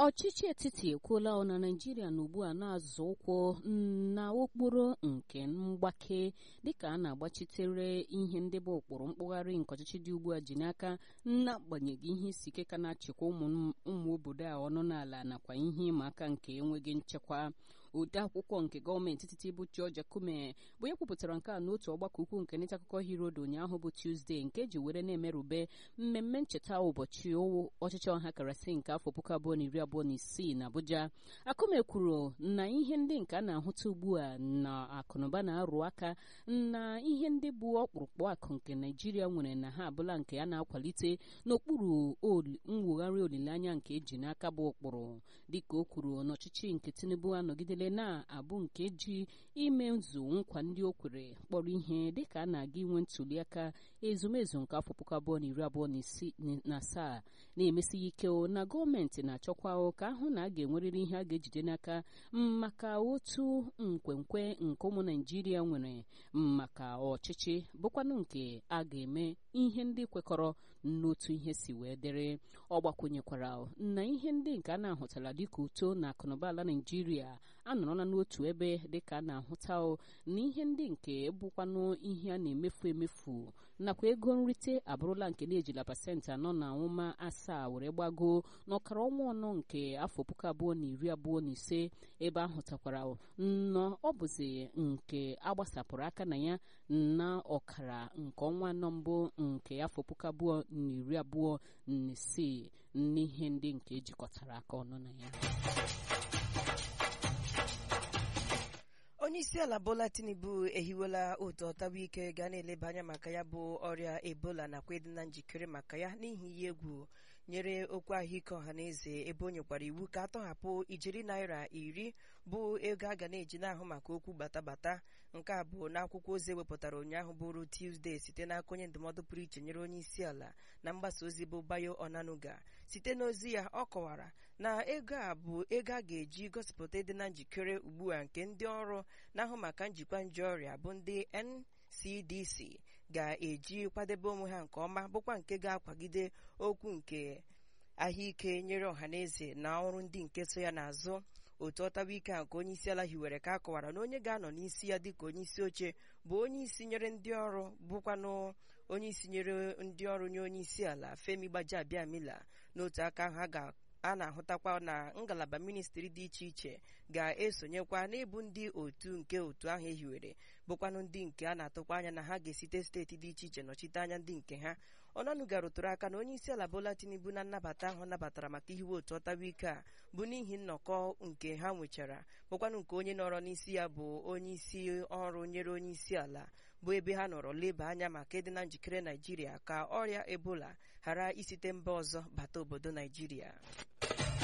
ọchịchị etiti ekwuola na naijiria na ugbu a na-azụ ụkwụ na okporo nke mgbake dịka a na-agbachitere ihe ndị bụ ụkpụrụ mkpụgharị nke ọchịchị dị ugbu a ji n'aka n'agbanyeghị ihe isi ike ka na-achịkwa ụmụ obodo a ọnụ n'ala nakwa ihe ịma aka nke enweghị nchekwa ode akwụkwọ nke gọọmenti etiti bụ George Akume bụ ya kwupụtara nke a n'otu ọgbakọ ukwu nke nta akụkọ Herald ụnyaahụ bụ Tuesday nke eji were na-emerube mmemme ncheta ụbọchị ọchịchị ọha karasị nke afọ puku abụọ na iri abụọ na isii na Abuja Akume kwuru na ihe ndị nke a na-ahụta ugbu a na akụnụba na-arụ aka na ihe ndị bụ ọkpụrụkpụ akụ nke Naijiria nwere na ha abụla nke a na-akwalite n'okpuru mwugharị olileanya nke eji n'aka bụ ụkpụrụ dịka o kwuru n'ọchịchị nke Tinubu anọgidele na-abụ nke ji ime nzu nkwa ndị o kwere kpọrọ ihe dịka a na-aga inwe ntụliaka ezumezu nke afọ puku abụọ na iri abụọ na asaa na-emesighị ike na gọọmenti na-achọkwa ka ahụ na a ga-enwerịrị ihe a ga-ejide n'aka maka otu nkwenkwe nke ụmụ Naijiria nwere maka ọchịchị bụkwanụ nke a ga-eme ihe ndị kwekọrọ n'otu ihe si wee dịrị ọ gbakwunyekwara na ihe ndị nke a na-ahụtara dịka uto na akụnụba ala Naijiria anọrọla n'otu ebe dịka a na-ahụta na ihe ndị nke bụkwanụ ihe a na-emefu emefu nakwa ego nrite abụrụla nke na-ejila pasentị anọ na ụma asaa were gbago n'ọkara ọnwa ọnọ nke afọ puku abụọ na iri abụọ na ise ebe ahụtakwara nnọọ ọ bụzi nke agbasapụrụ aka na ya na ọkara nke ọnwa anọ mbụ nke afọ puku abụọ na iri abụọ na isii n'ihe ndị nke ejikọtara aka ọnụ na ya onye isi ala bola tinubu ehiwela otu ọtawa ike ga na-eleba anya maka ya bụ ọrịa ebola nakwa ịdị na njikere maka ya n'ihi ihe egwu nyere okwu ahụike ọha na eze ebe o nyekwara iwu ka atọhapụ ijeri naira iri bụ ego a ga na-eji n'ahụ maka okwu batabata nke a bụ n'akwụkwọ ozi ewepụtara ụnyaahụ bụrụ Tuesday site n'aka onye ndụmọdụ pụrụ iche nyere onye isi ala na mgbasa ozi bụ Bayo Onanuga site n'ozi ya ọ kọwara na ego a bụ ego a ga-eji gosipụta ịdị na njikere ugbu a nke ndị ọrụ na-ahụ maka njikwa nje ọrịa bụ ndị NCDC ga-eji kwadebe onwe ha nke ọma bụkwa nke ga-akwagide okwu nke ahụike nyere ọhaneze na ọrụ ndị nke so ya n'azụ otu ọtawa ike a nke onye isi ala hiwere ka a kọwara na onye ga-anọ n'isi ya dịka onye isi oche bụ onye isi nyere ndị ọrụ bụkwanụ onye isi nyere ndị ọrụ nye onye isi ala Femi Gbajabiamila n'otu aka ahụ a ga a na-ahụtakwa na ngalaba ministri dị iche iche ga-esonyekwa n'ịbụ ndị otu nke otu ahụ ehiwere bụkwanụ ndị nke a na-atụkwa anya na ha ga-esite steeti dị iche iche nọchite anya ndị nke ha ọnọnụga rụtụrụ aka na onye isi ala Bola Tinubu na nnabata ahụ nabatara maka ihiwe otu ọtawa ike a bụ n'ihi nnọkọ nke ha nwechara bụkwanụ nke onye nọrọ n'isi ya bụ onye isi ọrụ nyere onye isi ala bụ ebe ha nọrọ leba anya maka ịdị na njikere Naijiria ka ọrịa Ebola ghara isite mba ọzọ bata obodo Naijiria